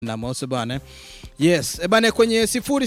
na mauso bana. Yes, e bana kwenye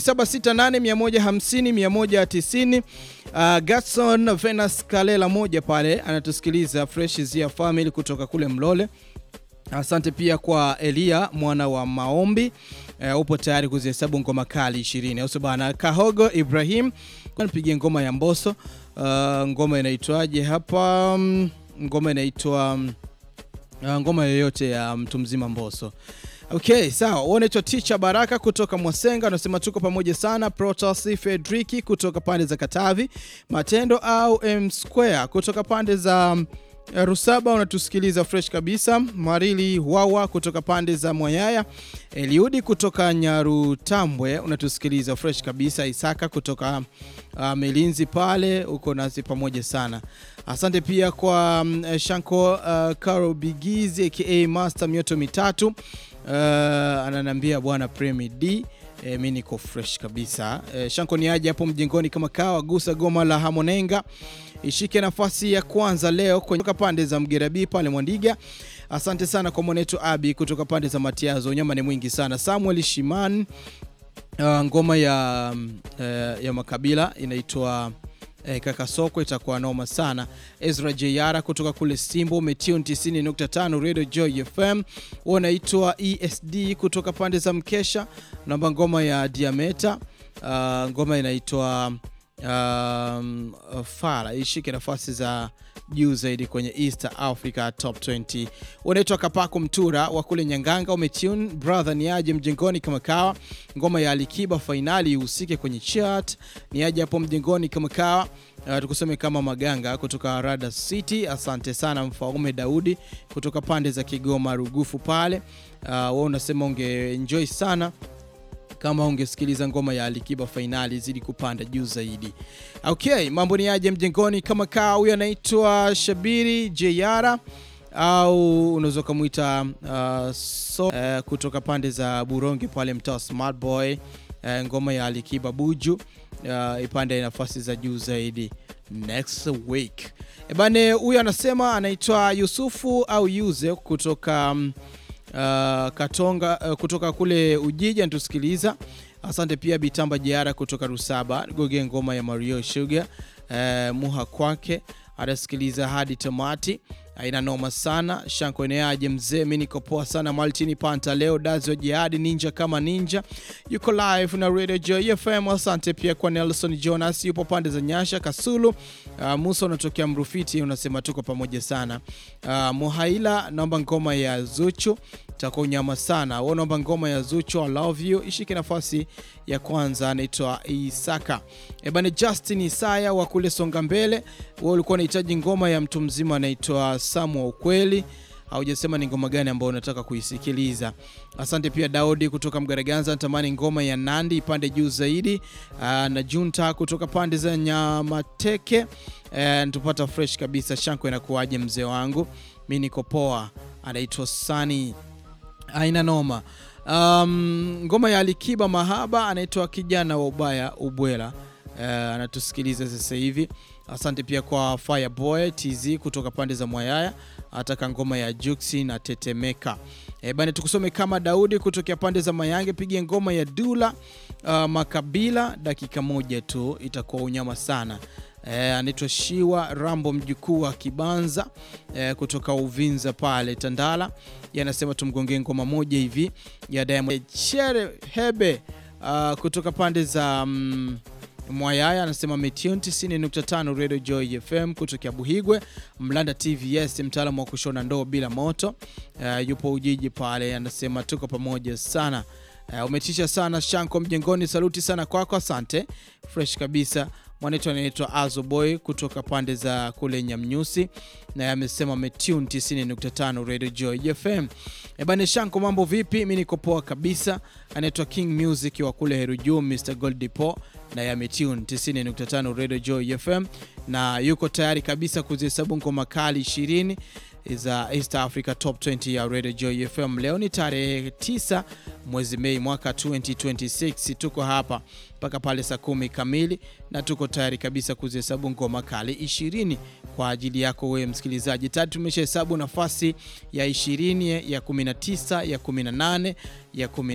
0768150190 uh, Gatson Venus Kalela moja pale anatusikiliza Fresh Zia Family kutoka kule Mlole. Asante pia kwa Elia mwana wa Maombi. Uh, upo tayari kuzihesabu ngoma kali 20 au bana. Kahogo Ibrahim nipigie ngoma ya Mboso. Uh, ngoma inaitwaje hapa? Um, ngoma inaitwa um, uh, ngoma yoyote ya mtu mzima Mboso. Okay, sawa. Wewe unaitwa Teacher Baraka kutoka Mwasenga, unasema tuko pamoja sana. Protas Fedriki kutoka pande za Katavi, Matendo au M Square kutoka pande za Rusaba unatusikiliza fresh kabisa. Marili Wawa kutoka pande za Mwayaya, Eliudi kutoka Nyarutambwe unatusikiliza fresh kabisa. Isaka kutoka uh, Melinzi pale uko nasi pamoja sana. Asante pia kwa um, Shanko uh, Karo Bigizi aka Master mioto mitatu uh, ananiambia bwana Premi D E, mi niko fresh kabisa e, Shanko ni aje hapo mjengoni kama kawa gusa goma la Hamonenga ishike nafasi ya kwanza leo kutoka pande za Mgerabi pale Mwandiga. Asante sana kwa mwanetu Abi kutoka pande za Matiazo, nyama ni mwingi sana. Samuel Shiman uh, ngoma ya, uh, ya makabila inaitwa E, kaka soko itakuwa noma sana. Ezra Jayara kutoka kule Simbo Metio 90.5 Radio Joy FM, wanaitwa ESD kutoka pande za Mkesha, namba ngoma ya Diameta. Uh, ngoma inaitwa um, Fara ishike nafasi za juu zaidi kwenye East Africa Top 20. Unaitwa Kapako Mtura wa kule Nyanganga, umetune brother, ni aje mjengoni kama kawa. Ngoma ya Alikiba fainali ihusike kwenye chart, ni aje hapo mjengoni kama kawa. Uh, tukusome kama Maganga kutoka Rada City. Asante sana Mfaume Daudi kutoka pande za Kigoma Rugufu pale. Uh, wewe unasema unge enjoy sana kama ungesikiliza ngoma ya Alikiba fainali zidi kupanda juu zaidi. Okay, mambo ni aje mjengoni kama kaa. Huyo anaitwa Shabiri Jeyara au unaweza ukamwita uh, so, uh, kutoka pande za Buronge pale mtaa Smart Boy. Uh, ngoma ya Alikiba Buju uh, ipande nafasi za juu zaidi next week. Ebane, huyo anasema anaitwa Yusufu au Yuze kutoka um, Uh, Katonga uh, kutoka kule Ujiji anatusikiliza. Asante pia Bitamba Jiara kutoka Rusaba goge ngoma ya Mario Sugar uh, muha kwake anasikiliza hadi tamati. Aina noma sana. Shanko eneaje mzee, mimi niko poa sana. Maltini Panta leo dazi wa jihadi ninja kama ninja yuko live na Radio Joy FM. Asante pia kwa Nelson Jonas yupo pande za Nyasha Kasulu. Uh, Musa unatokea Mrufiti unasema tuko pamoja sana. Uh, Muhaila naomba ngoma ya Zuchu takuwa unyama sana. Wewe naomba ngoma ya Zuchu I love you ishike nafasi ya kwanza, anaitwa Isaka. E bana, Justin Isaya wa kule Songa Mbele, wewe ulikuwa unahitaji ngoma ya mtu mzima anaitwa Samu wa ukweli haujasema ni ngoma gani ambayo unataka kuisikiliza. Asante pia Daudi kutoka Mgaraganza, natamani ngoma ya Nandi ipande juu zaidi. Aa, na Junta kutoka pande za Nyamateke e, tupata fresh kabisa. Shanko inakuwaje mzee wangu? Mi niko poa. Anaitwa Sani, aina noma. Um, ngoma ya Alikiba Mahaba anaitwa kijana wa ubaya ubwela Uh, anatusikiliza sasa hivi. Asante pia kwa Fireboy TZ kutoka pande za Mwayaya, ataka ngoma ya Juksi na Tetemeka. E, bana tukusome kama Daudi kutokea pande za Mayange, pigie ngoma ya Dula uh, Makabila, dakika moja tu itakuwa unyama sana. E, anaitwa Shiwa Rambo mjukuu wa Kibanza e, kutoka Uvinza pale Tandala, yanasema tumgongee ngoma moja hivi ya Diamond Chere Hebe uh, kutoka pande za um, Mwayaya anasema Metune 90.5 Radio Joy FM kutokea Buhigwe, Mlanda TVS, mtaalamu wa kushona ndoo bila moto. Uh, yupo Ujiji pale, anasema tuko pamoja sana. Uh, umetisha sana Shanko mjengoni, saluti sana kwako, asante. Fresh kabisa. Mwanetu anaitwa Azo Boy kutoka pande za kule Nyamnyusi, na amesema Metune 90.5 Radio Joy FM. Ebane Shanko, mambo vipi? Mimi niko poa kabisa. Anaitwa King Music wa kule Heruju, Mr Goldipo na ya Metune 90.5 Radio Joy FM, na yuko tayari kabisa kuzihesabu ngoma kali 20 za East Africa Top 20 ya Radio Joy FM. Leo ni tarehe 9 mwezi Mei mwaka 2026. Tuko hapa mpaka pale saa kumi kamili na tuko tayari kabisa kuzihesabu ngoma kali 20 kwa ajili yako wewe msikilizaji. Tayari tumeshahesabu nafasi ya 20, ya 19, ya 18, ya